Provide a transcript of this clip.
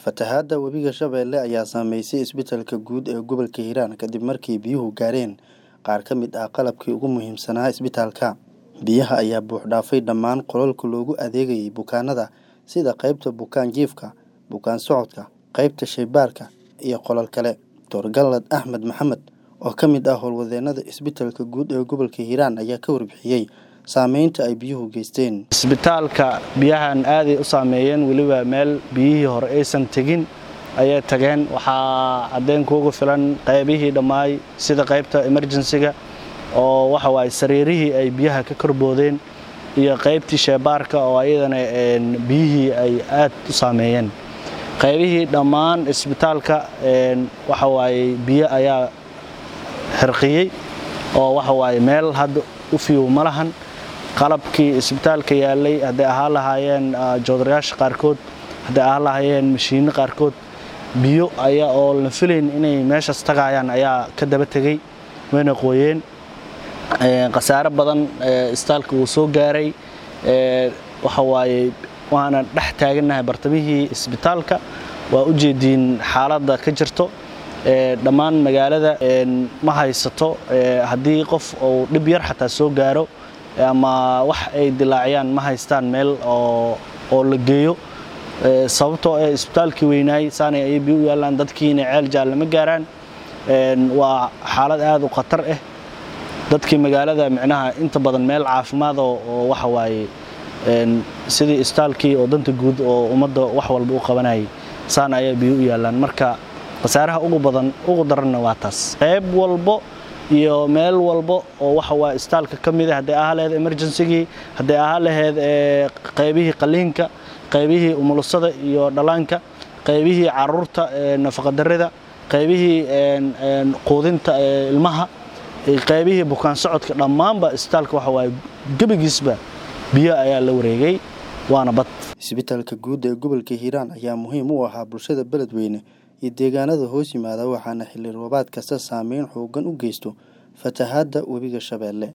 Fatahaadda webiga Shabeelle ayaa saameysay isbitaalka guud ee gobolka Hiiraan kadib markii biyuhu gaareen qaar ka mid ah qalabkii ugu muhiimsanaa isbitaalka. Biyaha ayaa buux dhaafay dhammaan qolalka loogu adeegayay bukaanada sida qaybta bukaan jiifka, bukaan socodka, qaybta shaybaarka iyo qolal kale. Dr. Gallad Axmed Maxamed oo ka mid ah howlwadeennada isbitaalka guud ee gobolka Hiiraan ayaa ka warbixiyay saameynta ay biyuhu geysteen. isbitaalka biyahan aaday u saameeyeen weliba meel biyihii hore aysan tegin ayay tageen waxaa caddeyn kuugu filan qaybihii dhammaay sida qaybta emergensiga oo waxa waaye sariirihii ay biyaha ka korboodeen iyo qaybtii sheebaarka oo ayadana biyihii ay aad u saameeyeen qaybihii dhammaan isbitaalka waxa waaye biyo ayaa xirqiyey oo waxa waaye meel hadda u fiyow ma lahan qalabkii isbitaalka yaalay hadday ahaan lahaayeen joodarayaasha qaarkood hadday ahaan lahaayeen mashiinno qaarkood biyo ayaa oo la filayn inay meeshaas tagaayaan ayaa ka daba tegey wayna qooyeen khasaare badan isbitaalka wuu soo gaaray waxa waaye waana dhex taagannahay bartamihii isbitaalka waa u jeediin xaaladda ka jirto dhammaan magaalada ma haysato haddii qof uu dhib yar xataa soo gaaro ama wax ay dilaaciyaan ma haystaan meel oo la geeyo sababtoo ee isbitaalkii weynaay saanay ayay biyo u yaallaan dadkiina ceel jaalle ma gaaraan waa xaalad aad u khatar ah dadkii magaalada micnaha inta badan meel caafimaad oo waxa waaye sidii isbitaalkii oo danta guud oo ummadda wax walba u qabanayay saana ayaa biyo u yaallaan marka khasaaraha ugu badan ugu daranna waa taas qayb walbo iyo meel walbo oo waxa waa isbitaalka ka mid ah hadday ahaa laheyd emergencygii hadday ahaa laheyd qaybihii qaliinka qaybihii umulusada iyo dhallaanka qaybihii caruurta nafaqadarrida qaybihii quudinta ilmaha qaybihii bukaan socodka dhammaanba isbitaalka waxa waaye gebigiisba biyo ayaa la wareegay waana bad isbitaalka guud ee gobolka hiiraan ayaa muhiim u ahaa bulshada beledweyne iyo deegaanada hoos yimaada waxaana xilli roobaad kasta saameyn xoogan u geysto fatahaadda webiga shabeelle